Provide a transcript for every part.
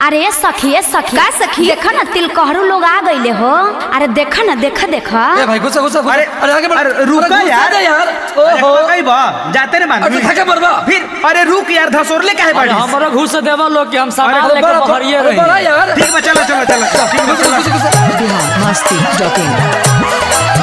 अरे सखी ए सखी का सखी? देखा ना तिलकहरू लोग आ गईले हो अरे देखा ना देखा देखा ए भाई गुस्सा गुस्सा अरे अरे आगे बढ़ अरे रुका अरे यार गुस्सा यार अरे ओहो कहीं बा जाते रे अरे मानवी थके बरबा फिर अरे रुक यार धसोरले काहे अरे बाड़ी हमरो घूस देवा लोग कि हम अरे सामान तो लेके बड़ा- बहरिए अरे बड़ा रही यार ठीक बा चलो चलो चलो ठीक बा चलो गुस्सा गुस्सा बिहार मस्ती डॉट इन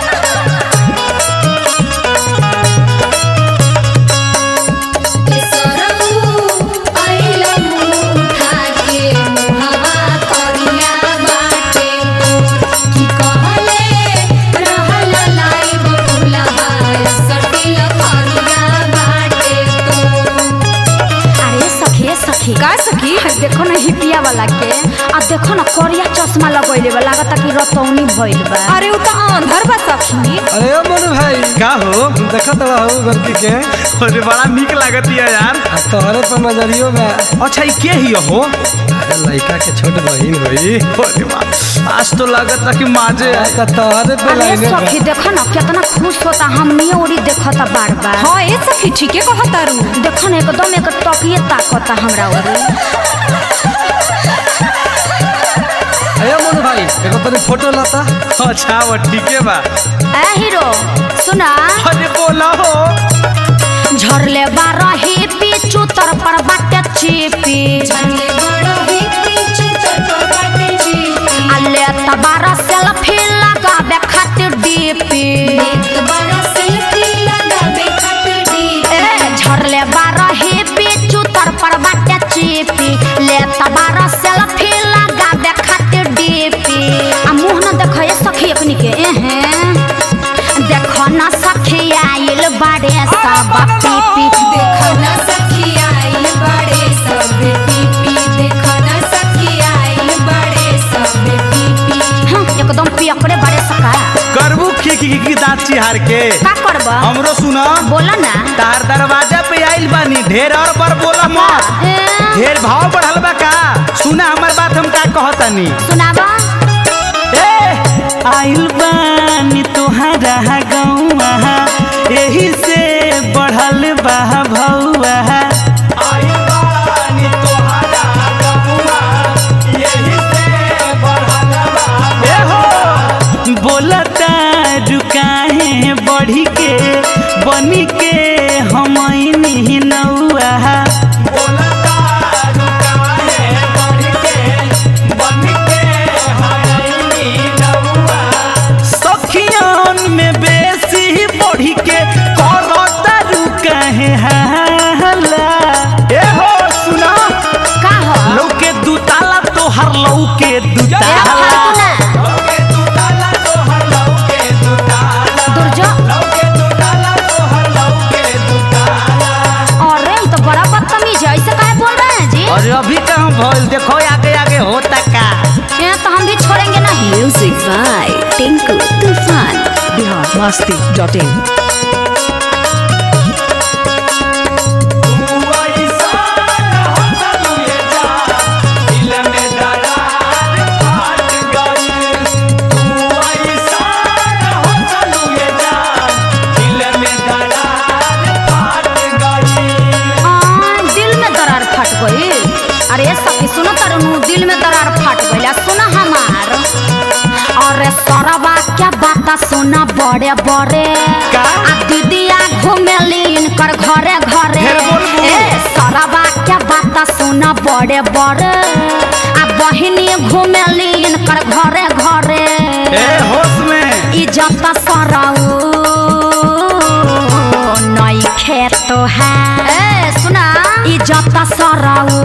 अरे सखी ए सखी का सखी देखो ना हिपिया वाला के आ देखो ना करिया चश्मा लगैले बा लागता कि रतौनी भइल बा अरे उ त अंधर बा सखी अरे ओ मनु भाई का हो देखा तो हो गलती के अरे बड़ा निक लागत है यार आ तोहरे पर नजरियो में अच्छा ये के ही हो अरे लड़का के छोट बहिन होई अरे वाह आज तो लागत है कि माजे आ का तोहरे पे अरे लाइने बा। सखी देखो ना कितना खुश होता हमनी ओरी देखता बार बार हाँ ए सखी ठीके कहतारू देखो ना एकदम एक टकिए ताकता हमरा ओरी अरे मनु भाई एगो तनी फोटो लाता अच्छा वो ठीक है बा ए हीरो सुना अरे बोला हो झरले बारह ही पीछू तर पर बाटे चीपी अले तबारा सेल्फी लगाबे खातिर डीपी ए झरले बारह ही पीछू तर पर बाटे चीपी ले तबारा सेल्फी लगाबे खातिर डीपी आ मुंह न देखो ये सखी अपनी के एहे देखो ना सखी आइल बाड़े सब पीपी हाँ, एकदम पियकड़े बड़े सका करबू खी खी खी दांत चिहार के का करब हमरो सुना बोला ना तार दरवाजा पे आइल बानी ढेर और बार बोला मत ए, ढेर भाव बढ़ल बा का सुना हमार बात हम का कहतनी सुनाबा ए आइल बानी तोहरा गौवा एही से बढ़ल बा भौवा आइल बानी तोहरा गौवा एही से बढ़ल बा ए हो बोलता रुकाहे बढ़ी के बनी के हमनी नौआ बोलता रुकाहे बढ़ी के बनी के हमनी नौआ सखियन में बेसी बढ़ी के करता रुकाहे हाला ए हो सुना का हो लौके दुताला तोहर लौके ए, दुताला फालतू ना लौके दुताला तोहर लौके दुताला दुर्जो लौके दुताला तोहर लौके दुताला अरे ये तो बड़ा बदतमीज है ऐसे काहे बोल रहे हैं जी अरे अभी कहाँ भइल देखो आगे आगे होता का ये तो हम भी छोड़ेंगे नहीं म्यूजिक बाय टिंकू तूफान बिहार मस्ती डॉट इन आ, दिल में दरार फट गई अरे सखी सुनो तरनु दिल में दरार फट गई आ, सुना हमार अरे सरवा क्या बात सुना बड़े बड़े का? आ दीदिया घूमेली इनकर घरे घरे ढेर बोलबू। ए सरवा क्या बात सुना बड़े बड़े आ बहिनी घूमेली इनकर घरे घरे ए होश में इज्जत सरऊ नई खेत है ए सुना इज्जत सरऊ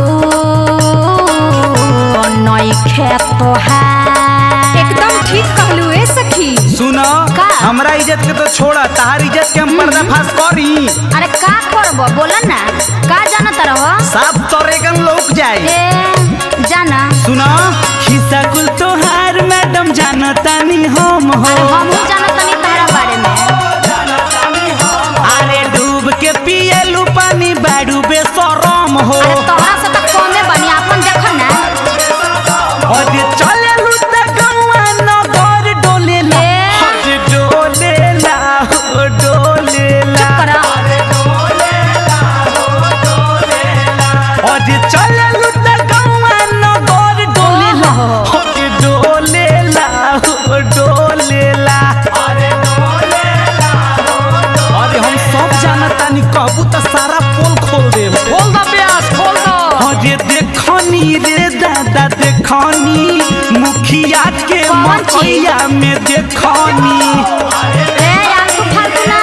नई खेत है एकदम ठीक कहलू ए सखी सुनो का? हमरा इज्जत के तो छोड़ा तार इज्जत के हम पर्दाफाश करी अरे का करब बोला ना का जानत रहो साफ तोरेगन लोक जाए ए जाना सुनो खिस्सा कुल तोहार मैडम जानतानी हम हो अरे हमहू जानत तनी तहरा बारे में अरे डूब के पिएलू पानी बाड़ू बेसरम हो अरे तोहरा से तो कमे बनी अपन देखो ना अरे चलेलू त गौआ नगर डोलेला ए। अरे डोलेला हो डोलेला चुप करा अरे चलेलू त गौआ देखनी रे दादा देखनी मुखिया के कौन चीज? मकैया में देखनी ए यार तू फालतू ना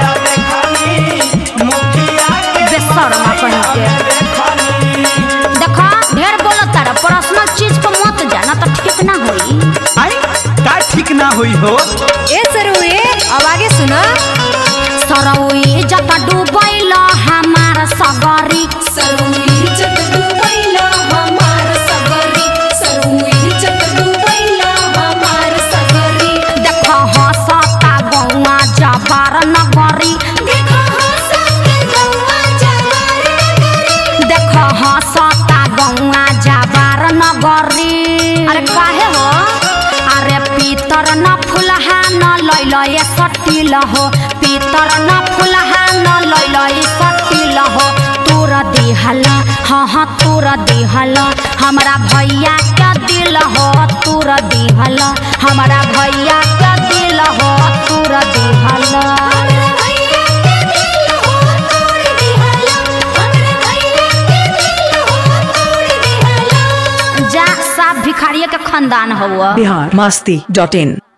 बेशर्मा कहीं के देखो ढेर बोलत तारा पर्सनल चीज को मत जाना तो ठीक ना होई आई का ठीक ना होई हो ए सरुए अब आगे सुना सरौई जत डूबैल हमार सगरी देख हसता गौआ जबार नगरी देख हसता गौआ जबार नगरी अरे काहे हो अरे पीतर न फुलहा न लैल ये सटिल हो पीतर न फुलहा न लैल ये सटिल हो तोर दिहल हाँ हाँ तोर दिहल हमरा भैया के दिल हो तोर दिहल हमरा भैया के दिल हो तोर दिहल जा साफ भिखारिये के खानदान हुआ बिहार मस्ती डॉट इन